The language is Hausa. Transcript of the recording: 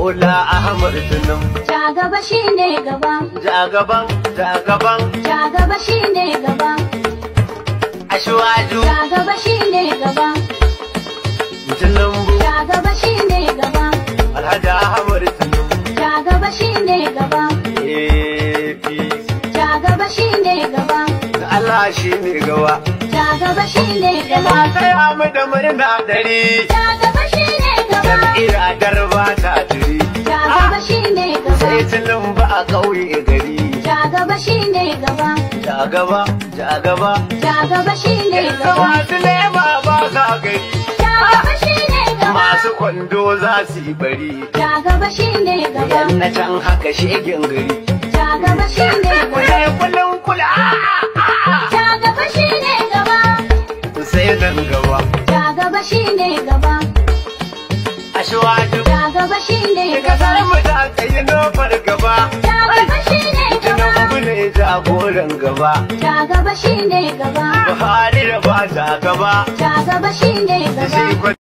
Bola Ahmad Tunum. Ja gaba shine gaba, Jagaban, jagaban, ja gaba shine gaba, Ashwaju, ja gaba shine gaba, Tunumbu, ja gaba shine gaba, Alhaji Ahmad Tunum. ja gaba shine gaba, APC. ja gaba shine gaba, Allah shi ne gawa. ja gaba shine gaba, Ina taya mu da murna dari. ja gaba shine gaba, Jam'iyyar Darba ta turi. ja gaba shine Sai gaba, Tunumbu a ƙauye gari. ja gaba shine gaba, Jagaba, jagaba. ja gaba shine Yanzu gaba, masu lema ba sa gari. ja gaba shine gaba, Masu kwando za su yi bari. ja gaba shine gaba, Yan na can haka shegen gari. ja gaba shine gaba. Kule kulun kula. Ja gaba shine gaba, Sai nan gaba. ja gaba shine gaba, Ashwaju. ja gaba shine Kasar gaba, mu ta kai nofar gaba. ja gaba shine gaba, Tinubu ne jagoran gaba. ja gaba shine gaba, Buhari da ba ta gaba. ja gaba shine Shi gaba.